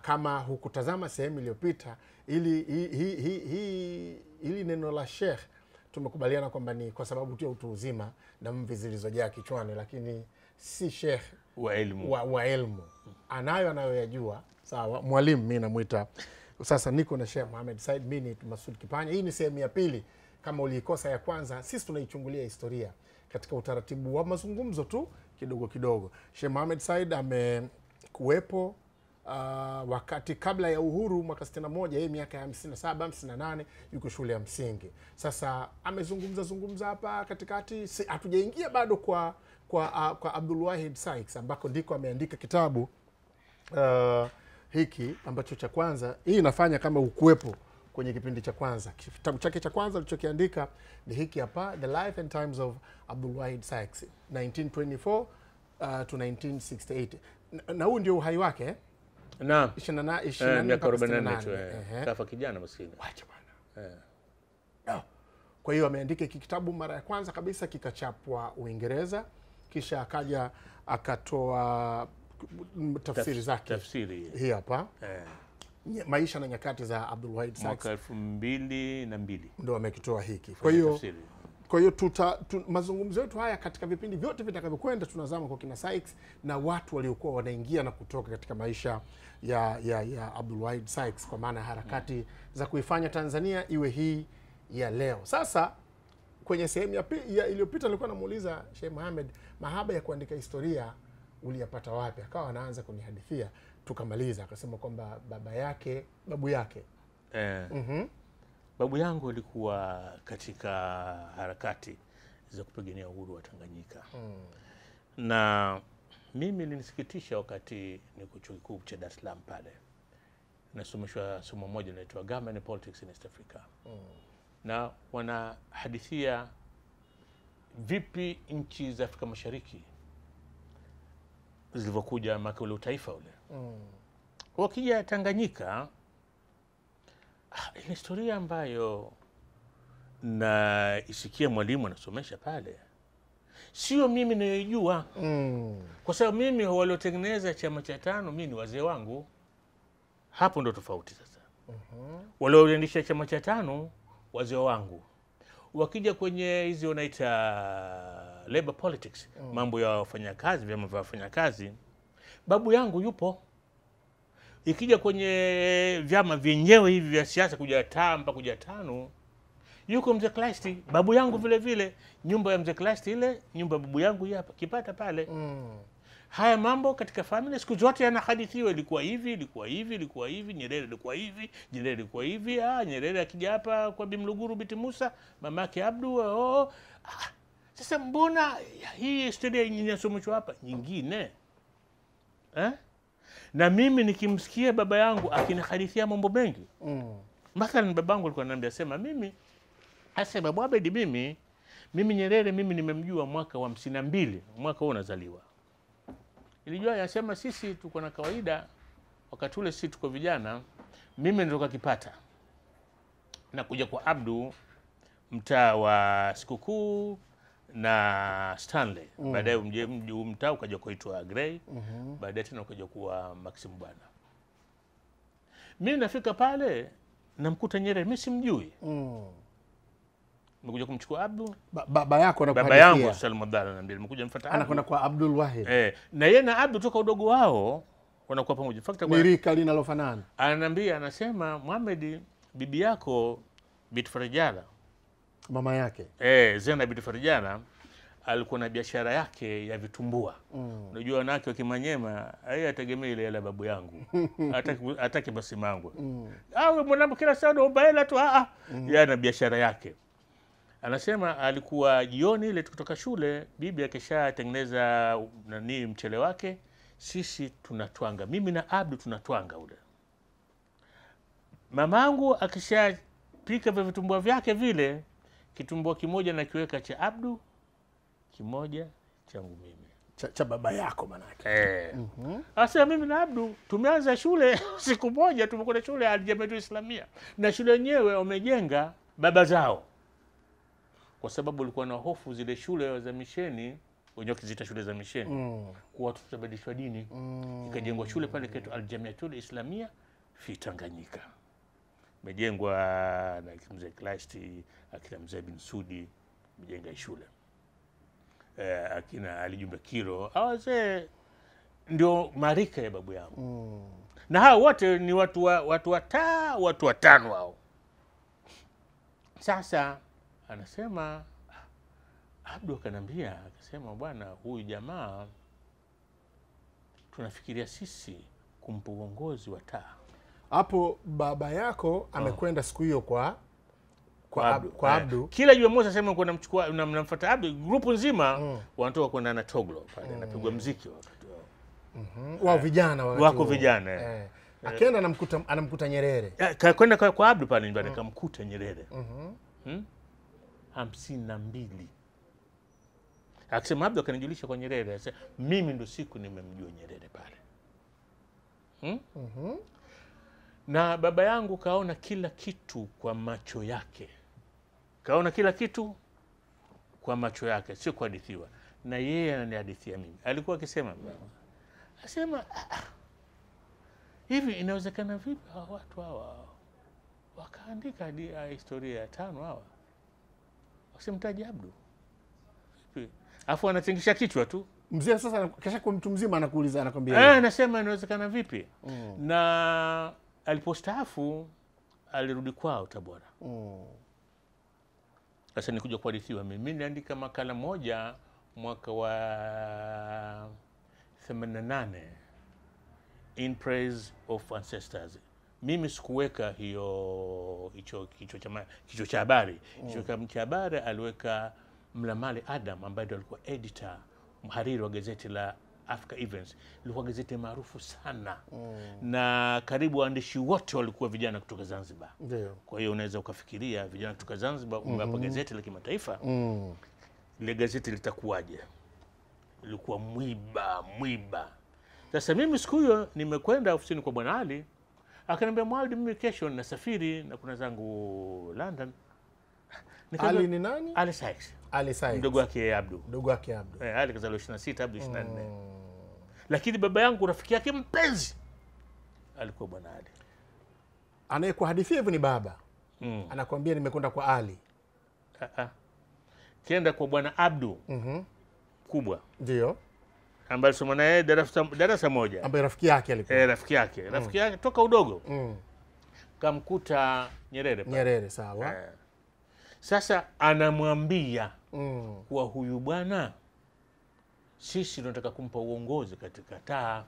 kama hukutazama sehemu iliyopita ili hi, hi, hi, hi, ili neno la shekh tumekubaliana kwamba ni kwa sababu tu ya utu uzima na mvi zilizojaa kichwani lakini si shekh wa elimu wa, wa elmu anayo anayoyajua sawa mwalimu mi namwita sasa niko na shekh Mohamed Said mi ni Masud Kipanya hii ni sehemu ya pili kama uliikosa ya kwanza sisi tunaichungulia historia katika utaratibu wa mazungumzo tu kidogo kidogo shekh Mohamed Said amekuwepo uh, wakati kabla ya uhuru mwaka 61 yeye miaka ya 57 58 yuko shule ya msingi sasa amezungumza zungumza hapa katikati si- hatujaingia bado kwa kwa, uh, kwa Abdul Wahid Sykes ambako ndiko ameandika kitabu uh, hiki ambacho cha kwanza hii inafanya kama ukuwepo kwenye kipindi cha kwanza kitabu chake cha kwanza alichokiandika ni hiki hapa the life and times of Abdul Wahid Sykes 1924 uh, to 1968 na, na huu ndio uhai wake eh? naam 28 Eh, 24 miaka mpaka 44 tu 68. eh. Ehe. kafa kijana maskini Wacha bwana. No. Kwa hiyo ameandika hiki kitabu mara ya kwanza kabisa kikachapwa Uingereza, kisha akaja akatoa mm, tafsiri zake. tafsiri Hii hapa eh, Nye- maisha na nyakati za Abdul Wahid Sykes mwaka elfu mbili na mbili ndo amekitoa hiki. Kwa hiyo tafsiri kwa hiyo tuta tu, mazungumzo yetu haya katika vipindi vyote vitakavyokwenda tunazama kwa kina Sykes na watu waliokuwa wanaingia na kutoka katika maisha ya ya, ya Abdul Wahid Sykes kwa maana ya harakati za kuifanya Tanzania iwe hii ya leo. Sasa kwenye sehemu ya, pi- ya iliyopita nilikuwa namuuliza Sheikh Mohamed mahaba ya kuandika historia uliyapata wapi? Akawa anaanza kunihadithia, tukamaliza. Akasema kwamba baba yake babu yake eh, babu yangu alikuwa katika harakati za kupigania uhuru wa Tanganyika na mimi linisikitisha wakati niko chuo kikuu cha Dar es Salaam pale nasomeshwa somo moja inaitwa Government and Politics in East Africa na wanahadithia vipi nchi za Afrika Mashariki zilivyokuja maka ule utaifa ule wakija Tanganyika ah, ni historia ambayo naisikia mwalimu anasomesha pale, sio mimi nayoijua, mm. kwa sababu mimi waliotengeneza chama cha tano mi ni wazee wangu. Hapo ndo tofauti sasa. Walioendesha chama cha tano wazee wangu, wakija kwenye hizi wanaita labor politics, mambo ya wafanyakazi, vyama vya wafanyakazi, babu yangu yupo ikija kwenye vyama vyenyewe hivi vya siasa kuja tamba kuja tano yuko mzee Klasti babu yangu vile vile nyumba ya mzee Klasti ile nyumba ya babu yangu hii hapa kipata pale Mm. haya mambo katika family siku zote yanahadithiwa ilikuwa hivi ilikuwa hivi ilikuwa hivi Nyerere ilikuwa hivi Nyerere ilikuwa hivi ah Nyerere akija hapa kwa Bimluguru binti Musa mamake Abdu oh. ah, sasa mbona hii historia inasomeshwa hapa nyingine eh? na mimi nikimsikia baba yangu akinihadithia mambo mengi Mm. mathalan babangu alikuwa ananiambia sema mimi hasa babu Abedi mimi mimi Nyerere mimi nimemjua mwaka wa hamsini na mbili mwaka huo unazaliwa ilijua yasema sisi tuko na kawaida wakati ule sisi tuko vijana mimi nitoka Kipata na kuja kwa Abdu mtaa wa sikukuu na Stanley baadaye mje- mji huu mtaa ukaja kuitwa Grey baadaye tena ukaja kuwa Maxim Bwana mimi nafika pale namkuta Nyerere mimi simjui Mm. nimekuja kumchukua Abdu Ba- baba yako baba anakuhadithia. yangu Salim Abdalla ananiambia nimekuja mfuata Abdu anakwenda kwa Abdul Wahid eh, na yeye na Abdu toka udogo wao wanakuwa pamoja In fact, ni rika linalofanana ananiambia anasema Muhammad bibi yako Bint Farjala mama yake eh, Zena Bint Farjala alikuwa na biashara yake ya vitumbua Mm. unajua wanawake wa Kimanyema yeye ategemea ile hela ya babu yangu hataki hataki masimangwe Mm. au mwanamke kila saa unaomba hela tu ah, ah. yeye ana biashara yake anasema alikuwa jioni ile tukitoka shule bibi akishatengeneza nani mchele wake sisi tunatwanga mimi na abdu tunatwanga ule mamangu akishapika vya vitumbua vyake vile kitumbua kimoja nakiweka cha abdu kimoja changu mimi cha, cha baba yako manake Eh. Sasa mimi na Abdu tumeanza shule siku moja, tumekwenda shule ya Aljamiatu Islamia, na shule yenyewe wamejenga baba zao, kwa sababu walikuwa na hofu zile shule za misheni wenyewe wakiziita shule za misheni Mm. kuwa watu tutabadilishwa dini Mm. ikajengwa shule pale kaitwa Aljamiatul Islamia fi Tanganyika, imejengwa na mzee Klasti akina mzee bin Sudi imejenga hii shule eh, akina Ali Jumbe Kiro, hawa wazee ndio marika ya babu yangu Mm. na hao wote ni watu wa, watu wata watu watano hao. Sasa anasema ah, Abdu akanambia akasema, bwana, huyu jamaa tunafikiria sisi kumpa uongozi wa taa hapo baba yako amekwenda siku hiyo kwa kwa Abdu, kwa Eh, Abdu. kila Jumamosi asema kwa namchukua na- namfuata Abdu, grupu nzima wanatoka kwenda na Toglo pale, anapigwa mziki wakati wao. Mm. wao vijana wakati Wako huo. vijana, eh. eh. Akienda anamkuta anamkuta Nyerere. Eh, ka- kwenda kwa, kwa Abdu pale nyumbani kamkuta Nyerere Mhm. hmm? hamsini na mbili akisema Abdu akanijulisha kwa Nyerere asa, mimi ndo siku nimemjua Nyerere pale hmm? Mhm. na baba yangu kaona kila kitu kwa macho yake, kaona kila kitu kwa macho yake, sio kuhadithiwa. Na yeye ananihadithia mimi, alikuwa akisema asema "Ah, ah, hivi inawezekana vipi hawa watu hawa wakaandika hadi- ah, historia ya tano hawa wasimtaji Abdu vipi? Alafu anatingisha kichwa tu Mzee sasa kesha kwa mtu mzima anakuuliza Eh, anakwambia. anasema inawezekana vipi? Mm. Na alipostaafu alirudi kwao Tabora. Mm. Sasa nikuja kuhadithiwa mimi, mimi niliandika makala moja mwaka wa 88 in praise of ancestors. Mimi sikuweka hiyo hicho kichwa cha ma- kichwa cha habari. Kichwa cha- cha habari aliweka Mlamali Adam ambaye ndio alikuwa editor mhariri wa gazeti la Africa Events, ilikuwa gazeti maarufu sana na karibu waandishi wote walikuwa vijana kutoka Zanzibar. Ndio. Kwa hiyo unaweza ukafikiria vijana kutoka Zanzibar umewapa gazeti la kimataifa, Mm. ile gazeti litakuwaje? Ilikuwa mwiba mwiba. Sasa mimi siku hiyo nimekwenda ofisini kwa bwana Ali, akaniambia Mwalidi, mimi kesho nasafiri na kuna zangu London. Nikamwambia, Ali ni nani? Ali Sykes, Ali Said. mdogo wake Abdu. Mdogo wake Abdu. Eh, Ali kazaliwa 26, Abdu 24. Mm. Lakini baba yangu rafiki yake mpenzi alikuwa bwana Ali. Anayekuhadithia hivyo ni baba. Mm. Anakwambia nimekwenda kwa Ali. Ah, ah. Kienda kwa bwana Abdu Mhm. kubwa Ndio. ambaye alisoma naye darasa, darasa moja Ambaye rafiki yake alikuwa. e, rafiki yake rafiki yake toka udogo Mm. kamkuta Nyerere pale. Nyerere sawa. Eh. Sasa anamwambia Mm. kuwa huyu bwana sisi tunataka kumpa uongozi katika taa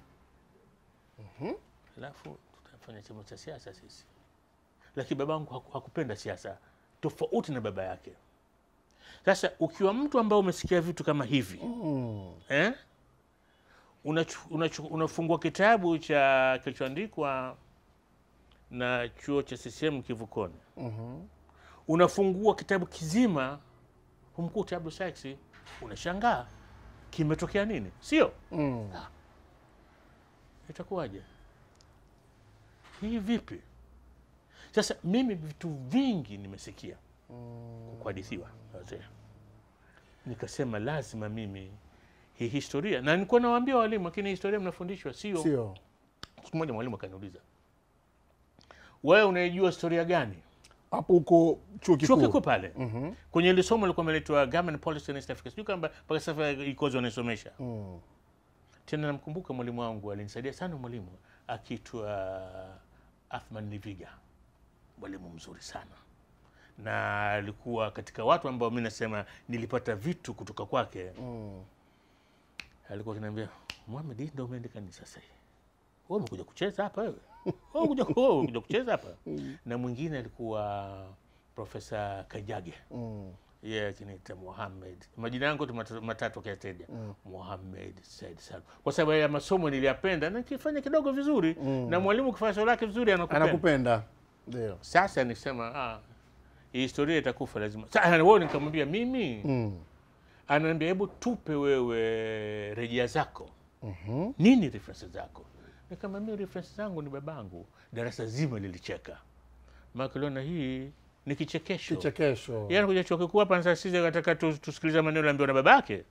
alafu tutafanya chama cha siasa sisi, lakini babangu haku- hakupenda siasa tofauti na baba yake. Sasa ukiwa mtu ambaye umesikia vitu kama hivi Mm. eh? Unachu- unachu- unafungua kitabu cha kilichoandikwa na chuo cha CCM Kivukoni, Mhm. unafungua kitabu kizima, humkuta Abdul Sykes, unashangaa kimetokea nini, sio? Mm. Itakuwaje hii? Vipi? Sasa mimi vitu vingi nimesikia kuhadithiwa wazee, nikasema lazima mimi hii historia, na nilikuwa nawaambia walimu, lakini historia mnafundishwa sio. Sio. Siku moja mwalimu akaniuliza, wewe unaijua historia gani? Hapo huko chuo Chuo kikuu. kikuu pale Mhm. kwenye ile somo lilikuwa imeletwa Government Policy in East Africa, sijui kama mpaka sasa ikozi wanaisomesha Mm. tena. Namkumbuka mwalimu wangu alinisaidia sana, mwalimu akiitwa Athman Niviga, mwalimu mzuri sana, na alikuwa katika watu ambao mi nasema nilipata vitu kutoka kwake. Mm. Alikuwa akiniambia Mohamed, hii ndio umeandika nini sasa hii? Wewe umekuja kucheza hapa wewe? Wewe umekuja wewe umekuja kucheza hapa? Na mwingine alikuwa Profesa Kajage Mm. yeye akiniita Mohamed, majina yangu tu matatu- matatu akiataja Mohamed Said Salum, kwa sababu ya masomo niliyapenda na nikifanya kidogo vizuri na mwalimu ukifanya somo lake vizuri anakupenda. Anakupenda. Ndio. Sasa nisema ah, hii historia itakufa lazima. Sasa wewe nikamwambia mimi, Mm. ananiambia hebu tupe wewe rejea zako Mhm. nini reference zako? Nikamwambia reference zangu ni babangu. Darasa zima lilicheka, maana liona hii ni kichekesho. Kichekesho. Yeye anakuja chuo kikuu hapa sasa, sisi kataka tu- tusikilize maneno aliambiwa na babake.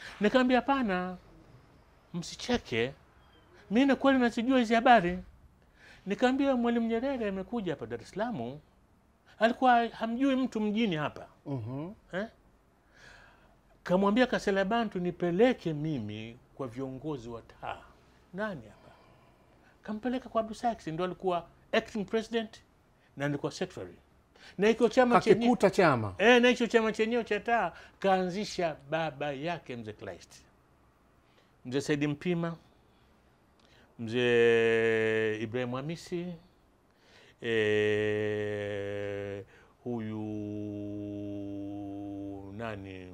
Nikamwambia hapana, msicheke, mi na kweli nazijua hizi habari. Nikamwambia Mwalimu Nyerere amekuja hapa Dar es Salaam, alikuwa hamjui mtu mjini hapa Mhm. eh? Kamwambia Kasela Bantu nipeleke mimi kwa viongozi wa taa. Nani hapa? Kampeleka kwa Abdu Sax, ndo alikuwa acting president na alikuwa secretary na iko chama chenye Kakikuta chama e, na hicho chama chenyewe cha taa kaanzisha baba yake mzee Kleist, mzee Saidi Mpima, mzee Ibrahim Hamisi e, huyu nani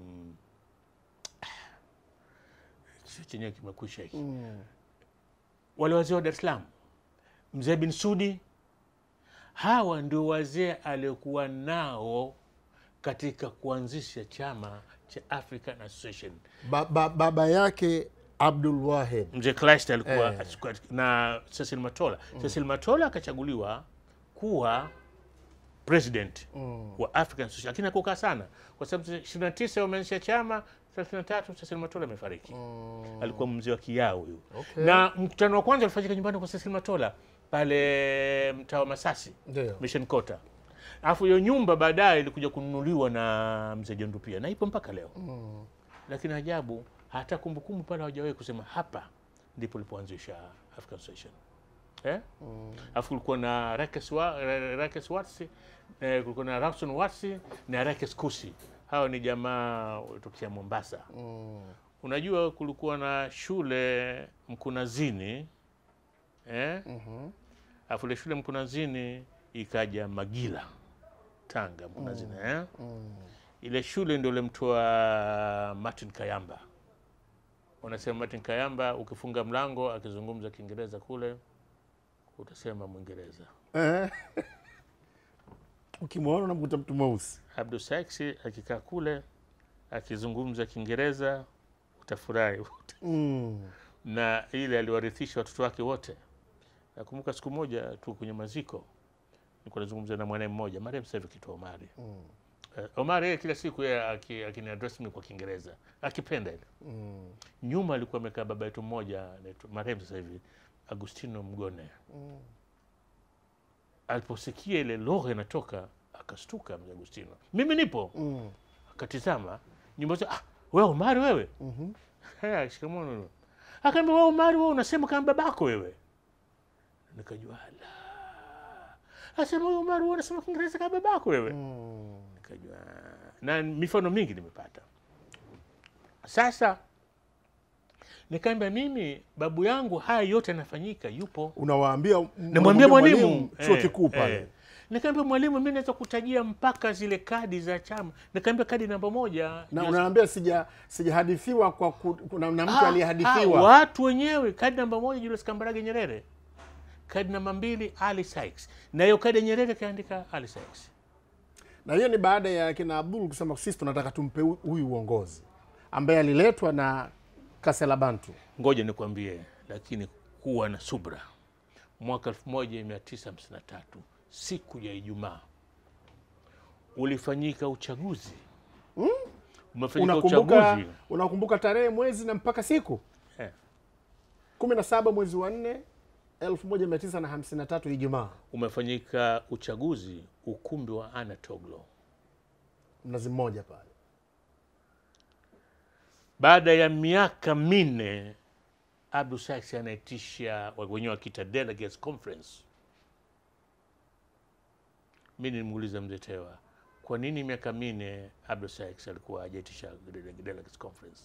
kichwa chenyewe kimekwisha hiki mm. wale wazee wa Dar es Salaam, mzee bin Sudi, hawa ndio wazee aliokuwa nao katika kuanzisha chama cha African Association. ba, ba, baba yake Abdul Wahid Mzee Kleist alikuwa Eh. na Cecil Matola. Cecil Matola akachaguliwa kuwa president wa African Association, lakini hakukaa sana kwa sababu 29 wameanzisha chama 33 Cecil Matola amefariki. Alikuwa mzee wa Kiao huyu. Okay. Na mkutano wa kwanza ulifanyika nyumbani kwa Cecil Matola pale mtaa wa Masasi ndio Mission Quarter. Alafu hiyo nyumba baadaye ilikuja kununuliwa na mzee Jondu pia na ipo mpaka leo. Lakini ajabu hata kumbukumbu pale hawajawahi kusema hapa ndipo ilipoanzisha African Association. Eh? Alafu kulikuwa na Rekes wa, Re- Rekes Watsi, eh, kulikuwa na Rawson Watsi na Rekes Kusi. Hawa ni jamaa tokea Mombasa. Unajua kulikuwa na shule Mkunazini eh? Alafu ile shule Mkunazini ikaja Magila Tanga Mkunazini eh? Ile shule ndio ilimtoa Martin Kayamba. Unasema Martin Kayamba, ukifunga mlango akizungumza Kiingereza kule utasema Mwingereza. eh. Ukimwona unamkuta mtu mweusi Abdu Saksi akikaa kule akizungumza Kiingereza utafurahi. mm. na ile aliwarithisha watoto wake wote. Nakumbuka siku moja tu kwenye maziko nilikuwa nazungumza na mwanae mmoja marehemu sasa hivi kitwa Omari. Mm. Eh, Omari yeye kila siku yeye aki- akiniaddress mimi kwa Kiingereza akipenda ile. Mm. Nyuma alikuwa amekaa baba yetu mmoja anaitwa marehemu sasa hivi Agustino Mgone. Mm. Aliposikia ile lugha inatoka akastuka mzee Agustino. Mimi nipo. Mm. Akatizama nyumba ah, wewe Omari wewe? Mhm. Haya, shikamoo. Akaambia wewe Omari, wewe unasema kama babako wewe. Nikajua la. Asema wewe Omari, wewe unasema Kiingereza kama babako wewe. Mm. Nikajua na mifano mingi nimepata. Sasa nikaambia mimi babu yangu haya yote yanafanyika, yupo. Unawaambia Namwambia mwalimu chuo eh, kikuu pale eh. Nikaambia mwalimu, mimi naweza kutajia mpaka zile kadi za chama. Nikaambia kadi namba moja na Julius unaambia sija sijahadithiwa kwa ku, kuna na mtu Ah, ah, aliyehadithiwa watu wenyewe. Kadi namba moja Julius Kambarage Nyerere, kadi namba mbili Ali Sykes, na hiyo kadi ya Nyerere kaandika Ali Sykes. na hiyo ni baada ya kina Abdul kusema sisi tunataka tumpe hu- huyu uongozi ambaye aliletwa na Kasela Bantu. Ngoja nikwambie, lakini kuwa na subra. Mwaka 1953 siku ya Ijumaa ulifanyika uchaguzi umefanyika Unakumbuka, uchaguzi unakumbuka tarehe, mwezi na mpaka siku eh, kumi na saba mwezi wa nne elfu moja mia tisa na hamsini na tatu Ijumaa, umefanyika uchaguzi ukumbi wa Anatoglo. Mnazi Mmoja pale. Baada ya miaka minne Abdu Sykes anaitisha wenyewe wakiita delegates conference. Mi nilimuuliza mzee Tewa, kwa nini miaka minne Abdu Sykes alikuwa hajaitisha dele- delegates conference?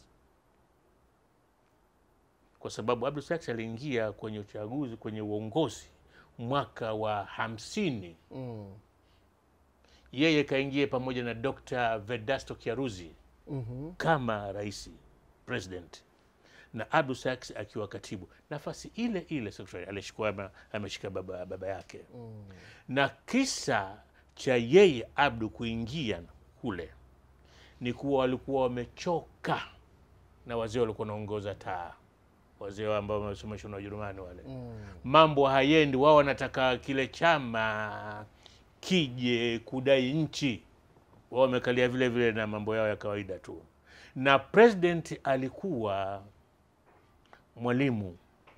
Kwa sababu Abdu Sykes aliingia kwenye uchaguzi, kwenye uongozi mwaka wa hamsini. Mm. Yeye kaingia pamoja na Dr. Vedasto Kiaruzi Mhm. kama rais president na Abdu Sykes akiwa katibu, nafasi ile ile secretary alishikwa ama- ameshika baba, baba yake na kisa cha yeye Abdu kuingia kule ni kuwa walikuwa wamechoka na wazee walikuwa wanaongoza taa, wazee ambao wamesomeshwa na Wajerumani wale mambo hayendi, wao wanataka kile chama kije kudai nchi, wao wamekalia vile vile na mambo yao ya kawaida tu. na president alikuwa mwalimu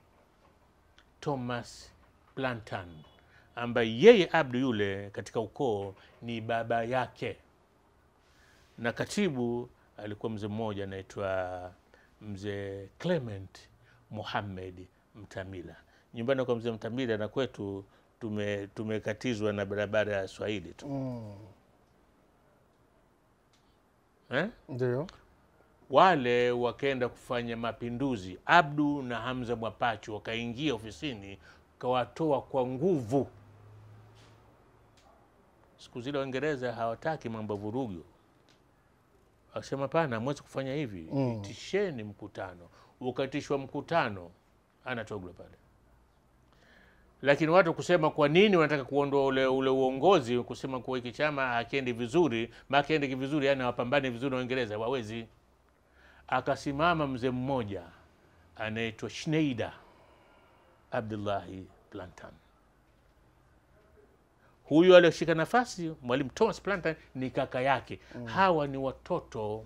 Thomas Plantan ambaye yeye Abdu yule katika ukoo ni baba yake, na katibu alikuwa mzee mmoja anaitwa mzee Clement Muhammad Mtamila. Nyumbani kwa mzee Mtamila na kwetu tume tumekatizwa na barabara ya Swahili tu Mm. eh? Ndio. wale wakaenda kufanya mapinduzi. Abdu na Hamza Mwapachu wakaingia ofisini, kawatoa kwa nguvu. Siku zile Waingereza hawataki mambo ya vurugu, wakasema pana, hamwezi kufanya hivi, Mm. itisheni mkutano. Ukatishwa mkutano, anatogwa pale. Lakini watu kusema kwa nini wanataka kuondoa ule, ule uongozi, kusema kuwa hiki chama hakiendi vizuri, maana kiende vizuri, yani wapambane vizuri na Waingereza, wawezi akasimama mzee mmoja anaitwa Schneider Abdullahi Plantan. Huyu alioshika nafasi mwalimu Thomas Plantan ni kaka yake. Hawa ni watoto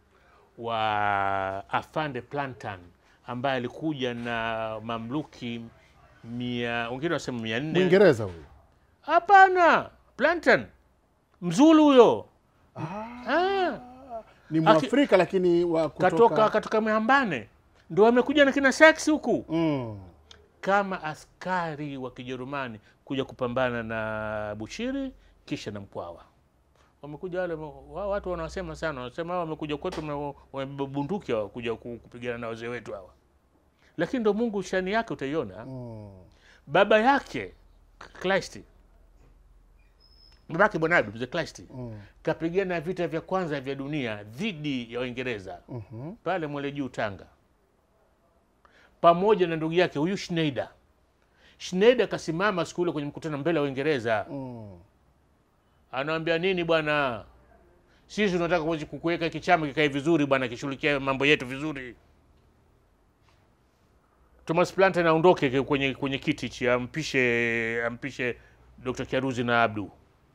wa afande Plantan ambaye alikuja na mamluki mia, wengine wanasema mia nne. Mwingereza huyu. Hapana, Plantan mzulu huyo ah. Ni Mwafrika lakini wa kutoka, katoka katoka Mhambane ndo amekuja na kina Sachs huku Mm. kama askari wa Kijerumani kuja kupambana na Bushiri kisha na Mkwawa. Wamekuja wale wao, watu wanasema sana, wanasema hao wamekuja kwetu wame- wamebeba bunduki hawa kuja ku- kupigana na wazee wetu hawa, lakini ndo Mungu shani yake utaiona. Mm. Baba yake Kleist, babake Bwana Abdu mzee Kleist Mm. kapigana vita vya kwanza vya dunia dhidi ya Waingereza Mhm. pale Mwele Juu Tanga, pamoja na ndugu yake huyu Schneider. Schneider kasimama siku ile kwenye mkutano mbele ya Uingereza, Mm. anawambia nini bwana, sisi tunataka kuwezi kukuweka kichama kikae vizuri bwana, kishughulikia mambo yetu vizuri. Thomas Plantan aondoke ke- kwenye, kwenye kiti chi ampishe ampishe Dr. Kiaruzi na Abdu.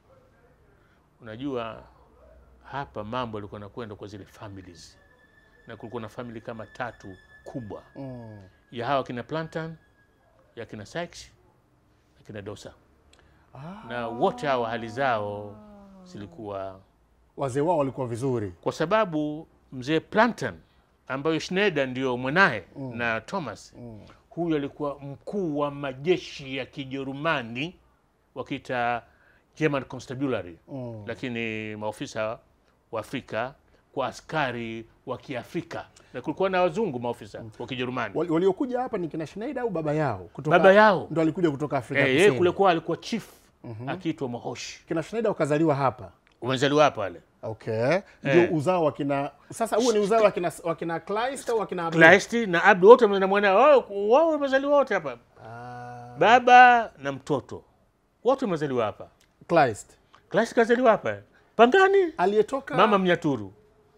Unajua hapa mambo yalikuwa nakwenda kwa zile families, na kulikuwa na family kama tatu kubwa Mm. ya hawa kina Plantan, ya kina Sykes na kina Dosa, na wote hawa hali zao zilikuwa Wazee wao walikuwa vizuri. kwa sababu mzee Plantan ambayo Schneider ndio mwanaye na Thomas huyu alikuwa mkuu wa majeshi ya Kijerumani wakiita German Constabulary Mm. lakini maofisa wa Afrika kwa askari wa Kiafrika na kulikuwa na wazungu maofisa wa Kijerumani. Wali- Waliokuja hapa ni kina Schneider au baba yao? Kutoka, Baba yao ndo alikuja kutoka Afrika Eh, yeye Kusini. kule kwa alikuwa chief akiitwa Mohoshi. Kina Schneider wakazaliwa hapa. Umezaliwa hapa wale Okay. Ndio Eh. uzao wa kina sasa huo ni uzao wa kina wa kina Kleist au wa kina Abdul? Kleist na Abdu wote na mwana wao wao wamezaliwa wote hapa, Ah, baba na mtoto wote wamezaliwa hapa. Kleist. Kleist kazaliwa hapa Pangani, Aliyetoka mama Mnyaturu.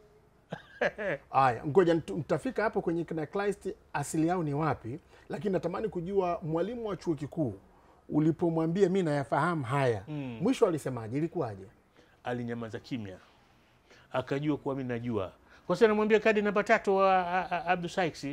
Aya, ngoja ntu- mtafika hapo kwenye kina Kleist asili yao ni wapi, lakini natamani kujua mwalimu wa chuo kikuu ulipomwambia mi nayafahamu haya mwisho alisemaje? Ilikuwaje? Alinyamaza kimya, akajua kuwa mimi najua, kwa sababu namwambia kadi namba tatu wa a- a- Abdu Sykes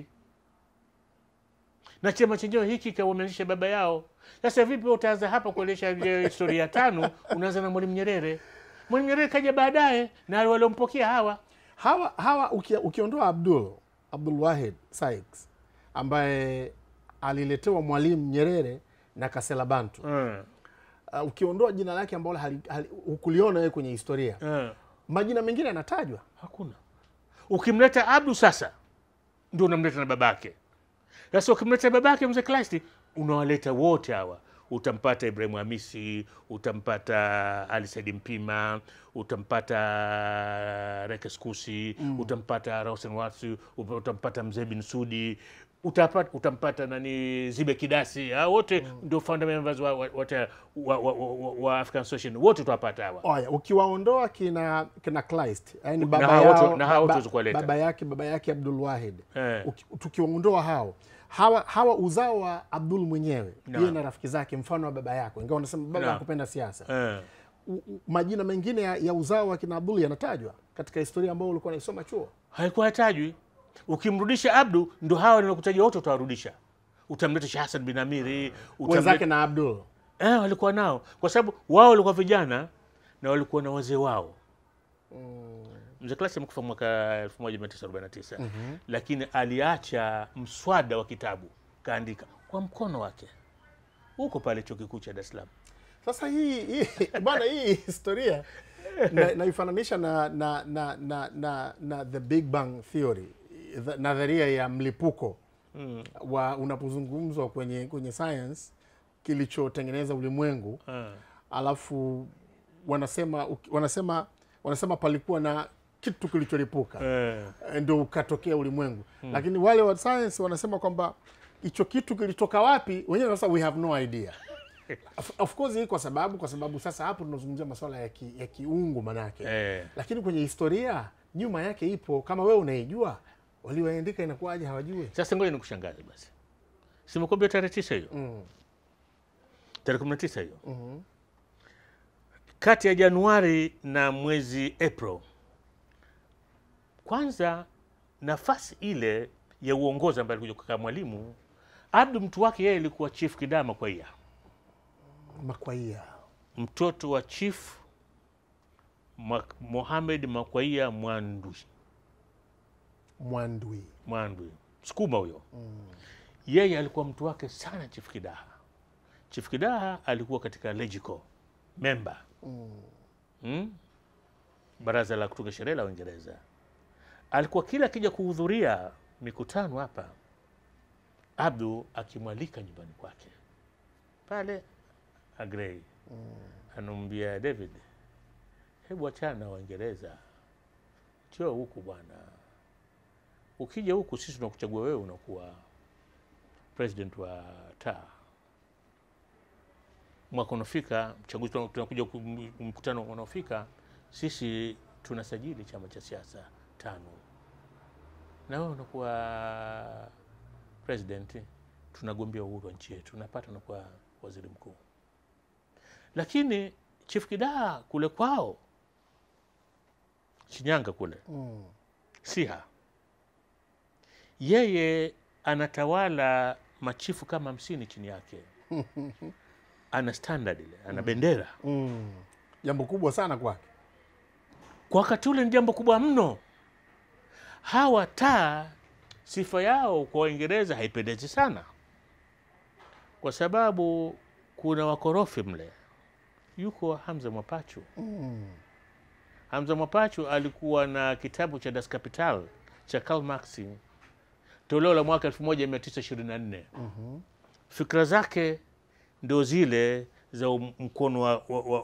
na chama chenyewe hiki kawameanzisha baba yao. Sasa vipi utaanza hapa kuelesha ile historia ya tano, unaanza na Mwalimu Nyerere? Mwalimu Nyerere kaja baadaye na waliompokea hawa Hawa hawa uki, ukiondoa Abdul Abdul Wahid Sykes ambaye aliletewa Mwalimu Nyerere na Kasela Bantu mm. uh, ukiondoa jina lake ambalo hali- hali- hukuliona wewe kwenye historia, mm. majina mengine yanatajwa. Hakuna. Ukimleta Abdu sasa ndio unamleta na babake. Sasa ukimleta babake mzee Kleist unawaleta wote hawa, utampata Ibrahim Hamisi, utampata Ali Said Mpima, utampata Rekes Kusi, utampata Rawson Watsu, upa- utampata mzee Bin Sudi, utapata, utampata nani Zibe Kidasi, hao wote ndio founder members wa, wa, wa, wa, wa, wa, wa African Association, wote tutawapata hawa. Aya, ukiwaondoa kina kina Kleist, yani Na baba hao yao, wote- na hao wote ba- huwezi kuwaleta. baba yake baba yake Abdul Wahid Eh. Uki- tukiwaondoa hao hawa hawa uzao wa Abdul mwenyewe Naam. yeye na rafiki zake, mfano wa baba yako, ingawa unasema baba Naam. hakupenda siasa, Eh. u, u, majina mengine ya, ya uzao wa kina Abdul yanatajwa katika historia ambayo ulikuwa unaisoma chuo? haikuwa hatajwi. Ukimrudisha Abdu, ndo hawa nilokutaja wote utawarudisha. Utamleta Sheh Hassan bin Amiri, Wenzake na Abdul. eh, walikuwa nao, kwa sababu wao walikuwa vijana na walikuwa na wazee wao. Mzee Klasi amekufa mwaka 1949 lakini aliacha mswada wa kitabu kaandika kwa mkono wake huko pale chuo kikuu cha Dar es Salaam. Sasa hii, hii bwana hii historia na- naifananisha na, na, na, na, na, na the Big Bang Theory, the- nadharia ya mlipuko wa unapozungumzwa kwenye kwenye science kilichotengeneza ulimwengu Ah. alafu wanasema uki- wanasema wanasema palikuwa na kitu kilicholipuka Eh, ndio ukatokea ulimwengu lakini wale wa science wanasema kwamba hicho kitu kilitoka wapi wenyewe sasa we have no idea of, of course hii kwa sababu kwa sababu sasa hapo tunazungumzia masuala ya, ki, ya kiungu manake eh. lakini kwenye historia nyuma yake ipo kama wewe unaijua walioandika inakuwaje hawajui Sasa ngoja nikushangaze basi, simekwambia tarehe tisa hiyo mm. tarehe kumi na tisa hiyo Mhm. kati ya Januari na mwezi April. Kwanza nafasi ile ya uongozi ambaye alikuja kukaa Mwalimu Abdu, mtu wake yeye alikuwa Chief Kidama Kwaia, makwaia mtoto wa Chief Ma- Mohamed Makwaia Mwandwi mwandwi Mwandwi Sukuma huyo yeye alikuwa mtu wake sana Chief Kidaha. Chief Kidaha alikuwa katika Legico member mm. baraza la kutunga sheria la Uingereza. Alikuwa kila akija kuhudhuria mikutano hapa, Abdu akimwalika nyumbani kwake pale Agrey, anamwambia David, hebu achana na Waingereza, njoo huku bwana ukija huku sisi tunakuchagua wewe unakuwa president wa taa mwaka unafika mchaguzi tuna- tunakuja ku- m- mkutano unaofika sisi tunasajili chama cha siasa tano na wewe unakuwa president tunagombea uhuru wa nchi yetu napata unakuwa waziri mkuu lakini chief kidaa kule kwao shinyanga kule mm. Siha yeye anatawala machifu kama hamsini chini yake, ana standard ile, ana bendera. mm. jambo kubwa sana kwake Kwa wakati ule ni jambo kubwa mno. Hawa taa sifa yao kwa Waingereza haipendezi sana, kwa sababu kuna wakorofi mle. Yuko Hamza Mwapachu. mm. Hamza Mwapachu alikuwa na kitabu cha Das Kapital cha Karl Marx toleo la mwaka 1924. Fikra zake ndio zile za um- mkono wa, wa, wa,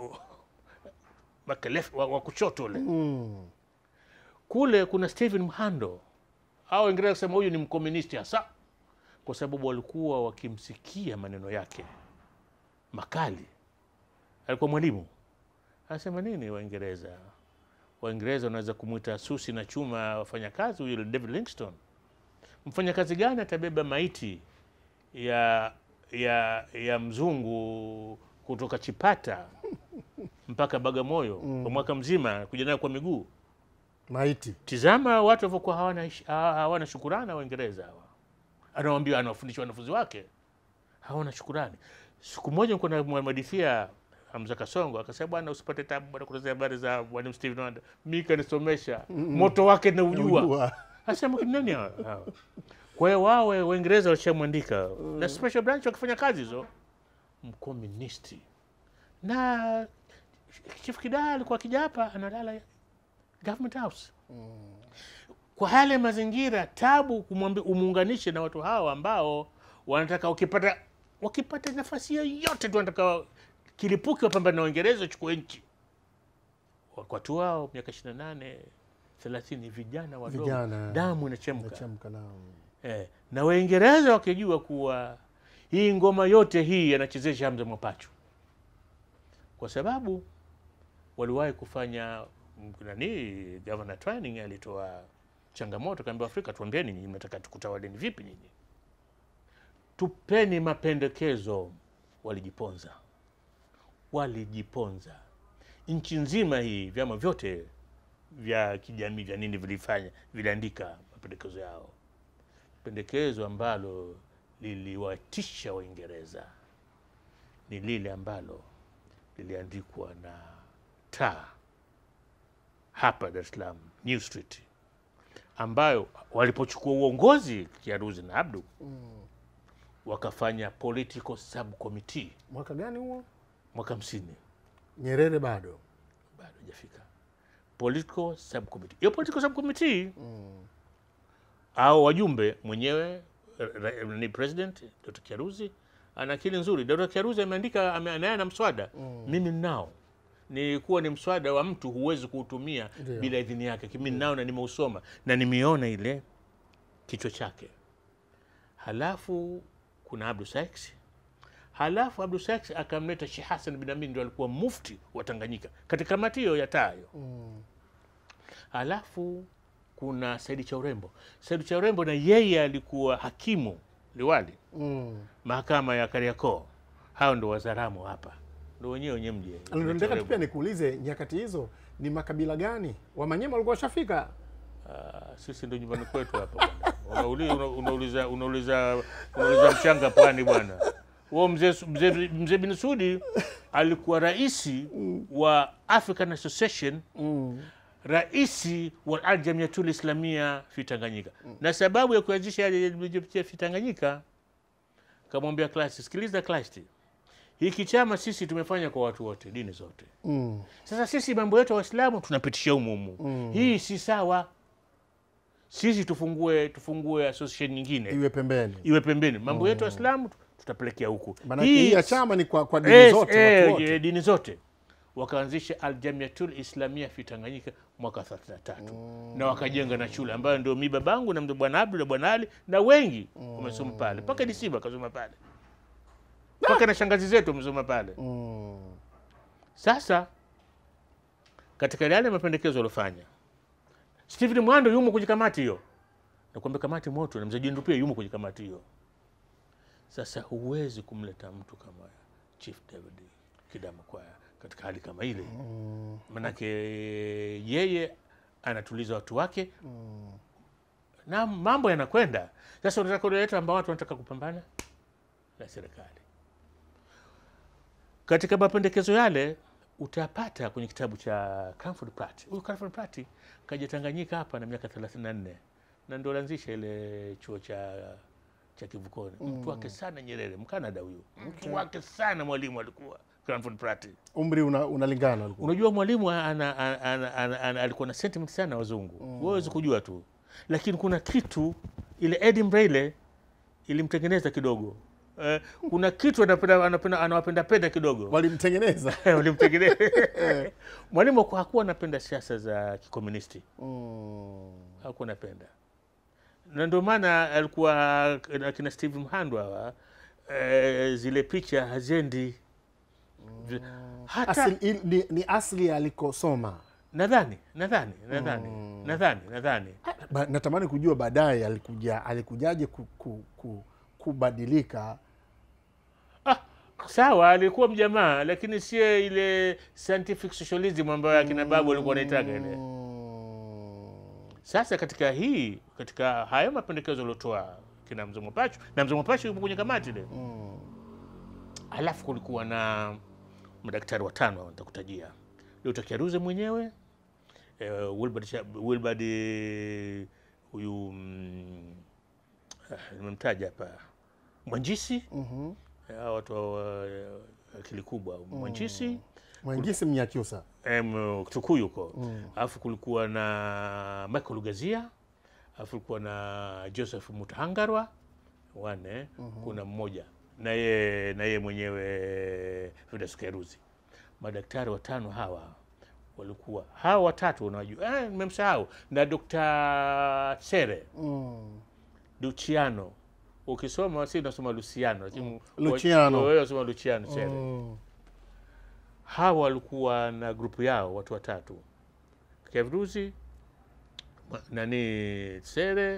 wa, kelef- wa, wa kushoto ule. Mm. Kule kuna Stephen Mhando au Waingereza kusema huyu ni mkomunisti hasa, kwa sababu walikuwa wakimsikia maneno yake makali. Alikuwa mwalimu, anasema nini Waingereza? Waingereza wanaweza kumwita susi na chuma wafanyakazi, huyu ni David Livingstone. Mfanyakazi gani atabeba maiti ya ya ya mzungu kutoka Chipata mpaka Bagamoyo kwa mwaka mzima kuja nayo kwa miguu? maiti Tizama watu walivyokuwa hawana, ish- ha- hawana shukurani Waingereza hawa. Anawambia, anawafundisha wanafunzi wake hawana shukurani. Siku moja nilikuwa namwadithia Hamza Kasongo akasema, bwana, usipate tabu bwana, kutazia habari za mwalimu Stephen Wonder, mi kanisomesha moto wake naujua. Ujua. Asema "Kina nani hawa?" hawa? Kwa hiyo wawe Waingereza walishamwandika na special branch wakifanya kazi hizo, mkomunisti na Chief Kidaa alikuwa akija hapa analala government house kwa yale mazingira tabu kumwambi umuunganishe na watu hawa ambao wanataka ukipata wakipata nafasi yoyote tu wanataka kilipuki wapambana na Uingereza uchukue nchi. Watu wao miaka 28 30 vijana wadogo, Vijana. damu inachemka Nachemka nao. eh, na Waingereza wakijua kuwa hii ngoma yote hii anachezesha Hamza Mwapachu, kwa sababu waliwahi kufanya mm, nani, Governor Twining alitoa changamoto, kaambia Afrika, tuambieni nyinyi mnataka tukutawaleni vipi nyinyi, tupeni mapendekezo. Walijiponza, walijiponza. nchi nzima hii vyama vyote vya kijamii vya nini vilifanya viliandika mapendekezo yao pendekezo ambalo liliwatisha waingereza ni lile ambalo liliandikwa na taa hapa dar es salaam new street ambayo walipochukua uongozi kiaruzi na abdu wakafanya political subcommittee mwaka gani huo mwaka hamsini nyerere bado bado hajafika political subcommittee hiyo political subcommittee au wajumbe mwenyewe ra- ra- ni president dr kiaruzi ana akili nzuri dr kiaruzi ameandika ame- naye ana mswada mimi ninao nilikuwa ni mswada wa mtu huwezi kuutumia Ndio. bila idhini yake kimi ninao na nimeusoma na nimeona ile kichwa chake halafu kuna abdu sykes halafu abdu sykes akamleta sheh hasan bin amin ndio alikuwa mufti wa tanganyika katika kamati hiyo ya tayo halafu kuna saidi cha urembo saidi cha urembo na yeye alikuwa hakimu liwali mm. mahakama ya kariakoo hao ndo wazaramu hapa ndo wenyewe wenye mji Ndio nataka tu pia nikuulize nyakati hizo ni makabila gani wamanyema walikuwa washafika Ah, sisi ndo nyumbani kwetu hapa bwana. Unauli- una- unauliza unauliza unauliza mchanga pwani bwana huo mzee Su- mzee mzee bin sudi alikuwa raisi wa african association raisi wa aljamiatul islamia fi tanganyika na sababu ya kuanzisha aljamiatul fi tanganyika kamwambia klasi sikiliza klasi hiki chama sisi tumefanya kwa watu wote dini zote mm. sasa sisi mambo yetu ya waislamu tunapitisha humuhumu mm. hii si sawa sisi tufungue tufungue association nyingine iwe pembeni iwe pembeni mambo yetu ya waislamu tutapelekea huku maanake hii ya chama ni kwa, kwa dini Eh, zote eh, watu wote. eh, dini zote wakaanzisha aljamiatul islamia fi tanganyika mwaka 33 na wakajenga na shule ambayo ndio mi babangu na mzee bwana abdu na bwana ali na wengi wamesoma pale mpaka disiba akasoma pale mpaka na shangazi zetu wamesoma pale Mm. sasa katika yale mapendekezo aliofanya Stephen Mwando yumo kwenye kamati hiyo, nakwambia kamati moto, na mzee Jendu pia yumo kwenye kamati hiyo. Sasa huwezi kumleta mtu kama Chief David Kidama Kwaya katika hali kama ile, manake yeye anatuliza watu wake na mambo yanakwenda. Sasa unataka kuleta ambao watu wanataka kupambana na serikali katika mapendekezo yale utapata kwenye kitabu cha Cranford Pratt. Huyu Cranford Pratt kaja Tanganyika hapa na miaka 34 na ndio alianzisha ile chuo cha cha Kivukoni. Mtu wake sana Nyerere, Mkanada huyu, mtu wake sana mwalimu alikuwa Cranford Pratt. umri una, unalingana ulikuwa. Unajua mwalimu ana, ana, ana, ana, ana, alikuwa na sentiment sana na wazungu mm. Wawezi kujua tu, lakini kuna kitu ile Edinburgh ile ilimtengeneza kidogo eh, kuna kitu anapenda, anapenda, anawapenda penda kidogo walimtengeneza walimtengeneza mwalimu haku- hakuwa anapenda siasa za kikomunisti mm. hakuwa anapenda na ndio maana alikuwa akina Steve Mhandwa hawa eh, zile picha hazendi hata Asili, il- ni, ni asili alikosoma nadhani nadhani nadhani nadhani nadhani ba, natamani kujua baadaye alikuja alikujaje ku, ku, ku, kubadilika ah, sawa alikuwa mjamaa lakini sio ile scientific socialism ambayo akina babu walikuwa wanaitaka ile Sasa katika hii katika hayo mapendekezo aliotoa kina mzee Mwapachu na mzee Mwapachu yupo kwenye kamati ile Mm. alafu kulikuwa na madaktari watano hao nitakutajia Dr. Kiaruze mwenyewe eh, Wilbard, Sha- Wilbard eh, huyu mm, ah, nimemtaja hapa Mwanjisi Mhm. eh, hao watu wa eh, akili kubwa Mwanjisi Mwangisi Mnyakyusa em, Tukuyu huko alafu kulikuwa na Michael Lugazia alafu kulikuwa na Joseph Mutahangarwa wane kuna mmoja na ye na ye mwenyewe Fidas Keruzi madaktari watano hawa walikuwa hawa watatu unajua eh, nimemsahau na Dr. Sere mm. Luciano ukisoma si unasoma Luciano lakini Luciano. wewe unasoma Luciano Sere Mm. hawa walikuwa na grupu yao watu watatu Kevruzi ma- nani Sere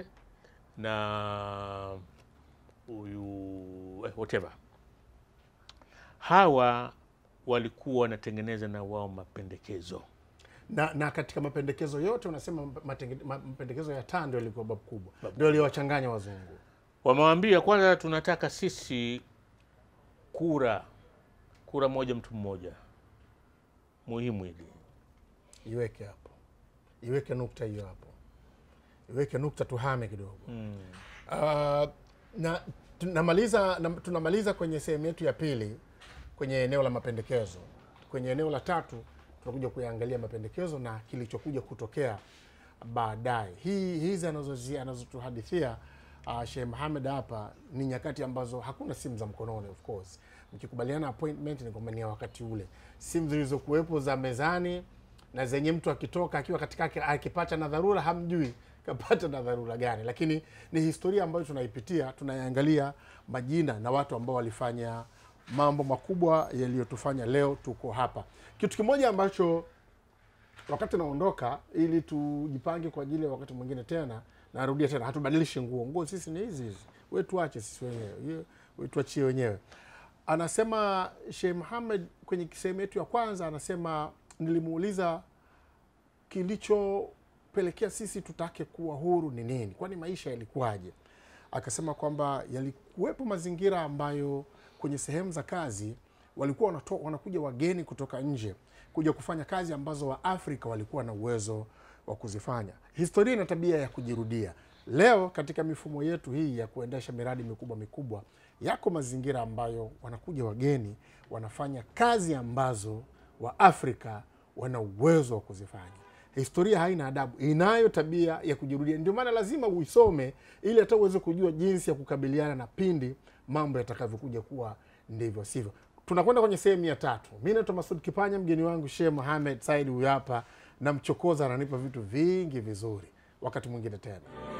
na huyu eh, whatever hawa walikuwa wanatengeneza na wao mapendekezo na, na katika mapendekezo yote unasema matenge- ma- mapendekezo ya taa ndio yalikuwa babu kubwa ndio aliwachanganya wazungu wamewambia kwanza tunataka sisi kura kura moja mtu mmoja muhimu hili iweke hapo iweke nukta hiyo hapo iweke nukta tuhame kidogo mm. Uh, na tunamaliza na, tunamaliza kwenye sehemu yetu ya pili kwenye eneo la mapendekezo. Kwenye eneo la tatu tunakuja kuyaangalia mapendekezo na kilichokuja kutokea baadaye. Hii hizi anazozi- anazotuhadithia uh, Sheikh Mohamed hapa ni nyakati ambazo hakuna simu za mkononi of course. Mkikubaliana appointment ni kwamba ni ya wakati ule, simu zilizokuwepo za mezani na zenye mtu akitoka akiwa katika akipata na dharura hamjui kapata na dharura gani, lakini ni historia ambayo tunaipitia, tunaiangalia majina na watu ambao walifanya mambo makubwa yaliyotufanya leo tuko hapa. Kitu kimoja ambacho wakati naondoka, ili tujipange kwa ajili ya wakati mwingine tena, narudia tena, hatubadilishi nguo. Nguo sisi ni hizi hizi, we tuache sisi wenyewe, Ye- we tuachie wenyewe. Anasema Sheikh Muhammad kwenye sehemu yetu ya kwanza, anasema nilimuuliza kilichopelekea sisi tutake kuwa huru ni nini, kwani maisha yalikuwaje? Akasema kwamba yalikuwepo mazingira ambayo kwenye sehemu za kazi walikuwa wanato, wanakuja wageni kutoka nje kuja kufanya kazi ambazo Waafrika walikuwa na uwezo wa kuzifanya. Historia ina tabia ya kujirudia. Leo katika mifumo yetu hii ya kuendesha miradi mikubwa mikubwa, yako mazingira ambayo wanakuja wageni wanafanya kazi ambazo Waafrika wana uwezo wa kuzifanya. Historia haina adabu, inayo tabia ya kujirudia. Ndio maana lazima uisome ili hata uweze kujua jinsi ya kukabiliana na pindi mambo yatakavyokuja kuwa ndivyo sivyo. Tunakwenda kwenye sehemu ya tatu. Mi naitwa Masud Kipanya, mgeni wangu Sheikh Mohamed Said huyu hapa, na mchokoza ananipa vitu vingi vizuri. Wakati mwingine tena.